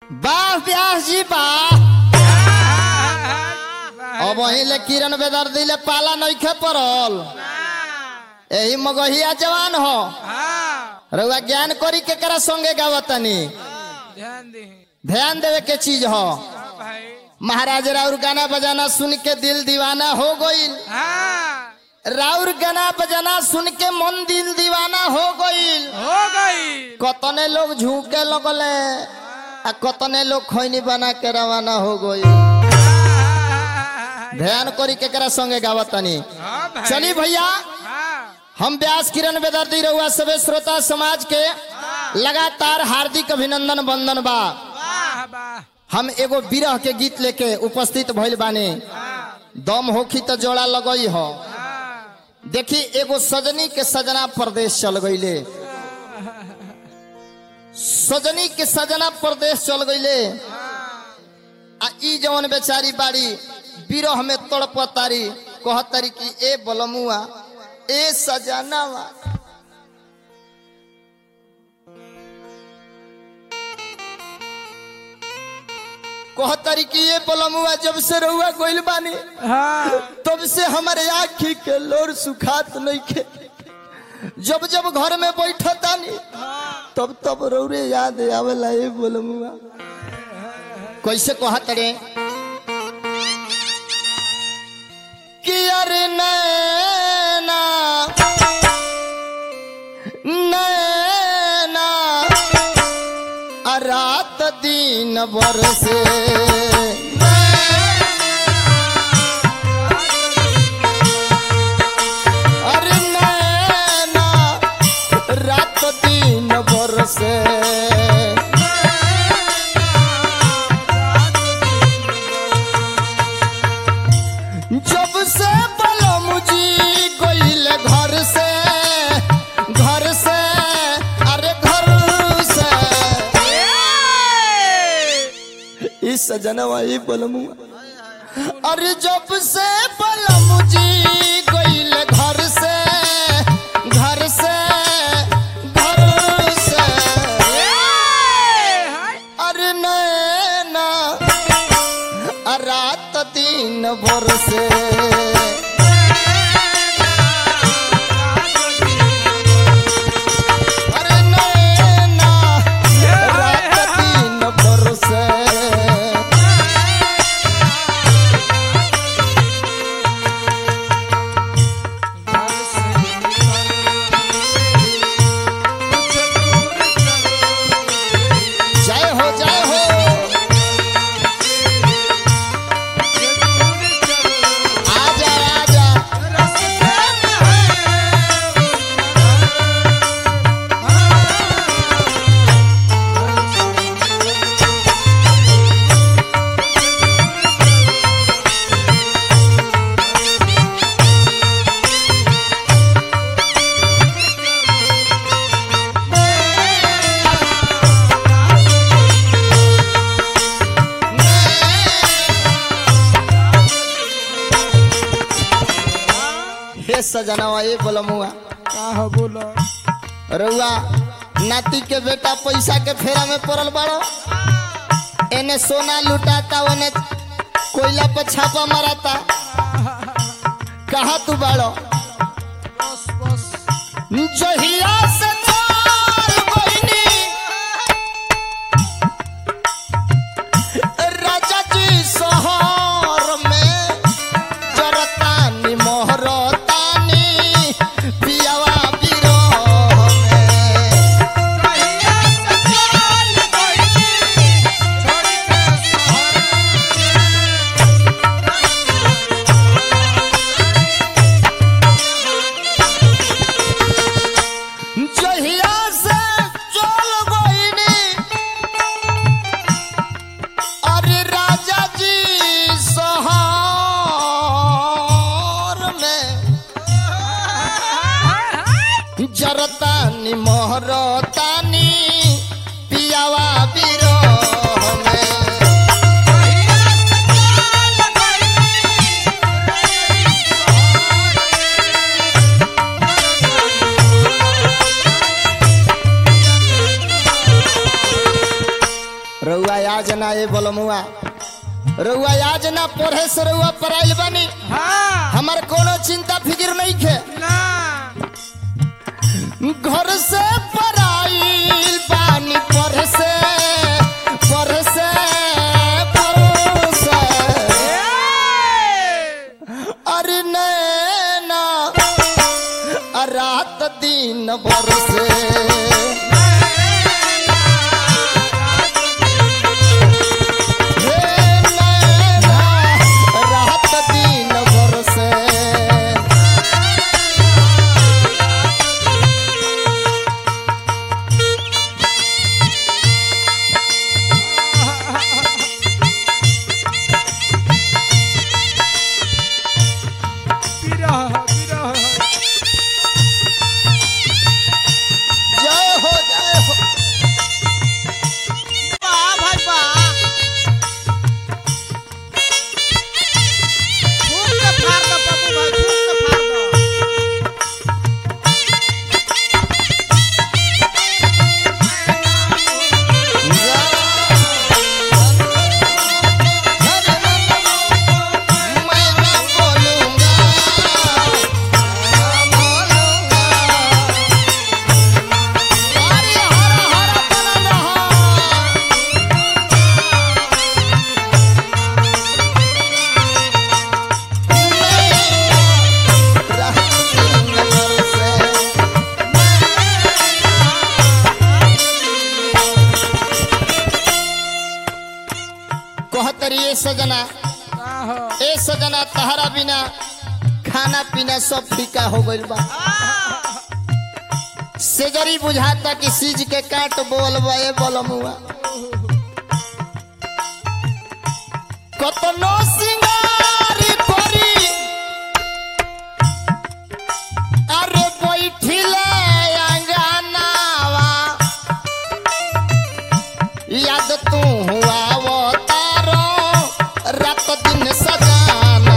वाह व्यास जी वाह अब ले किरण बेदर दिले पाला नइखे पड़ल यही मगहिया जवान हो रउआ ज्ञान करी के करा संगे गावतनी ध्यान दी ध्यान देवे के चीज हो भाई महाराज राउर गाना बजाना सुन के दिल दीवाना हो गईल हाँ राउर गाना बजाना सुन के मन दिल दीवाना हो गईल हो गई कतने लोग झूके लगले आ कतने लोग खैनी बना के रवाना हो गई ध्यान करी के करा संगे गावतनी हाँ भाई चली भैया हाँ हम व्यास किरण बेदर्दी रहुआ सबे श्रोता समाज के लगातार हार्दिक अभिनंदन बंदन बा वाह वाह हम एगो विरह के गीत लेके उपस्थित भइल बानी दम होखी तो जोड़ा लगई हो देखी एगो सजनी के सजना प्रदेश चल गईले सजनी के सजना प्रदेश चल गईले आ ई जवन बेचारी बाड़ी विरह में तड़पतारी कहतारी कि ए बलमुआ ए सजनावा कहतारी कि ये बलमुआ जब से रहुआ गोइल बानी हाँ तब से हमारे आखी के लोर सुखात नहीं खे जब जब घर में बैठतानी तब तब रौरे याद आवेला ए बलमुआ कैसे कहत रे कि अरे नैना नैना आ रात दिन बरसे अरे नैना रात दिन बरसे जब से बलम जी गईल घर से घर से अरे घर से इस सजनवा ई बलमुआ अरे जब से बलम जी गईल घर से घर से घर से अरे नैना आ रात दिन भर से अरे नैना रात दिन भर से जय हो जय हो आजा आजा हे सजनवा ए बोलमुआ का बोलो रउआ नाती के बेटा पैसा के फेरा में पड़ल बाड़ो एने सोना लुटाता ओने कोयला पर छापा माराता कहा तू बाड़ो बस बस जहिया से चल गइनी राजा जी शहर में जरतानी मोहरतानी पियावा बिरह में जहिया से चल गइनी अरे राजा जी शहर में जरतानी मोहरतानी पियावा बिरह में रउआ आज ना ये बोलमुआ रउआ आज ना पढ़े से रउआ पढ़ाइल बनी हाँ हमार कोनो चिंता फिक्र नहीं खे ना घर से पढ़ाइल बानी पढ़े से पढ़े से पढ़े से अरे नैना रात दिन बरसे हे नैना रात दिन बरसे विरह विरह जय हो जय हो वाह भाई वाह खूब के फाड़ दो पप्पू भाई खूब के फाड़ दो मैं ना बोलूंगा बोलूंगा अरे हरा हरा बना रहा कहतरी ए सजना आहो ए सजना तहरा बिना खाना पीना सब फीका हो गइल बा सेजरी बुझाता कि सीज के काट बोल बे बोलमुआ कतनो सिंगार करी अरे बैठिले अंगनावा याद तू हुआ वो तारो रात दिन सजाना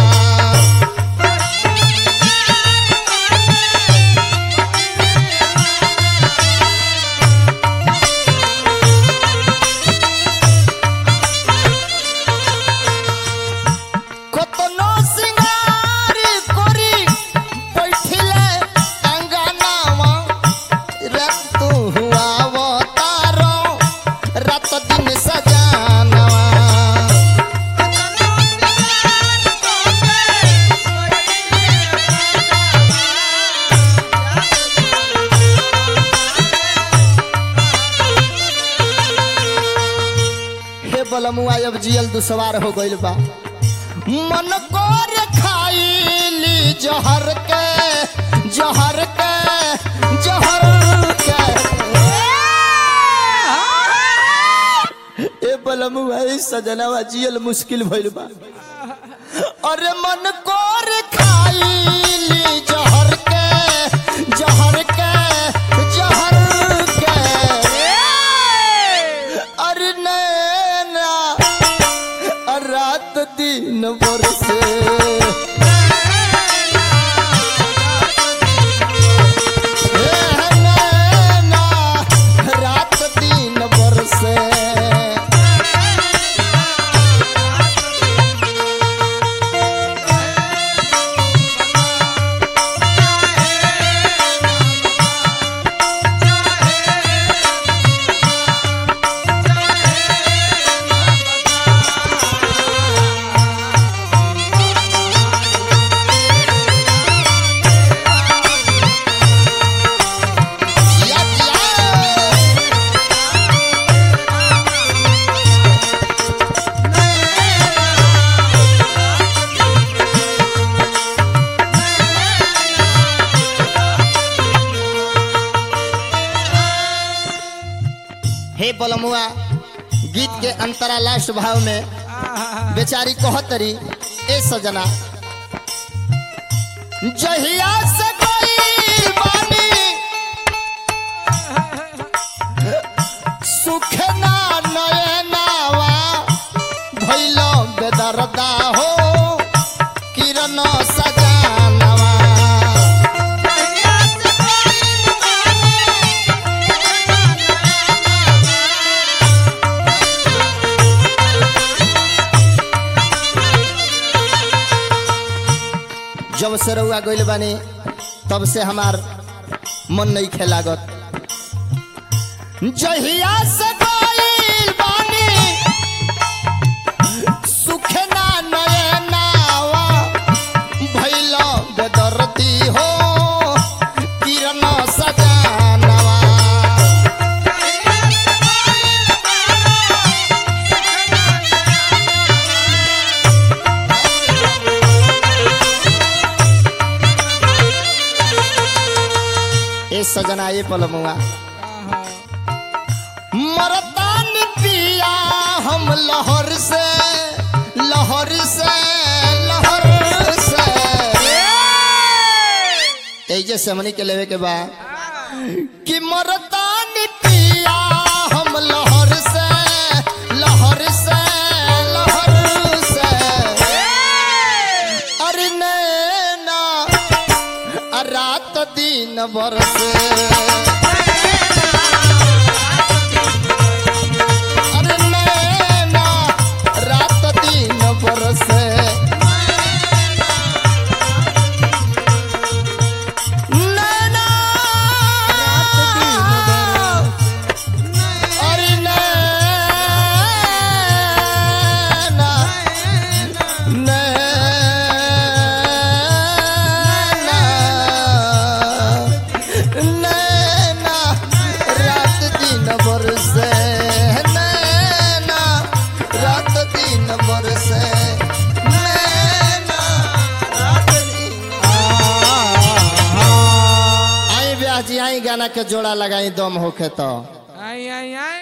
কতনো সিঙ্গার করি বৈঠিলে আঙ্গানামা রাত তু হুয়া অবতার রাত দিন সজানামা हे बलमुआ अब जियल दुसवार हो गइल बा मन कोर खाइली जहर के जहर के जहर के ए बलमुआ ए सजनावा जियल मुश्किल भइल बा अरे मन कोर खाइली जहर के जहर के जहर के अरे नैना रात दिन बरसे हे नैना रात दिन बरसे जिया जिया हे बलमुआ गीत के अंतरा लास्ट भाव में आहा बेचारी कहतरी ए सजना जहिया से कोई बानी सुख ना नयनावा भइल बेदरदा हो किरण सजानवा Yeah. जब से रउआ गइल बानी तब से हमार मन नहीं खेलागत जहिया से गइल बानी सुखे ना नयनावा भइल बेदर्दी हो किरण सजानवा ए सजना ये पलमुआ मरतान पिया हम लहर से लहर से लहर से तेजे से हमनी के लेवे के बा कि मरतान पिया हम लहर से लहर से लहर से अरे नैना रात दिन बरसे अरे नैना रात दिन बरसे नैना अरे नैना नैना नैना रात दिन बरसे नैना रात दिन बरसे नैना रात दिन आई ब्याह जी आई गाना के जोड़ा लगाई दम होखे तो आई आई आई